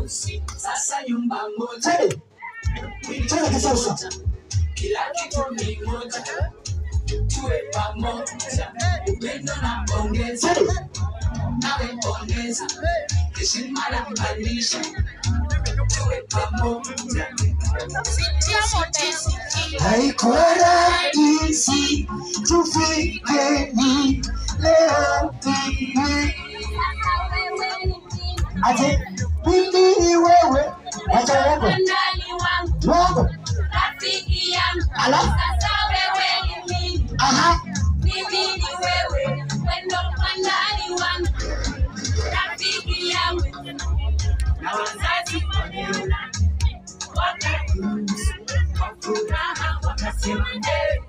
harusi, sasa nyumba moja, Twende. Twende kisasa. kila kitu ni moja, tuwe pamoja, upendo na pongezi, Twende. nawe pongeza, heshima na kubadilisha, tuwe pamoja. Haikuwa rahisi tufike hii leo hii. Ati mimi ni wewe, wacha uongo, uongo. Ala, aha, na wazazi wameona wakati kwa furaha wakasema, "Eh,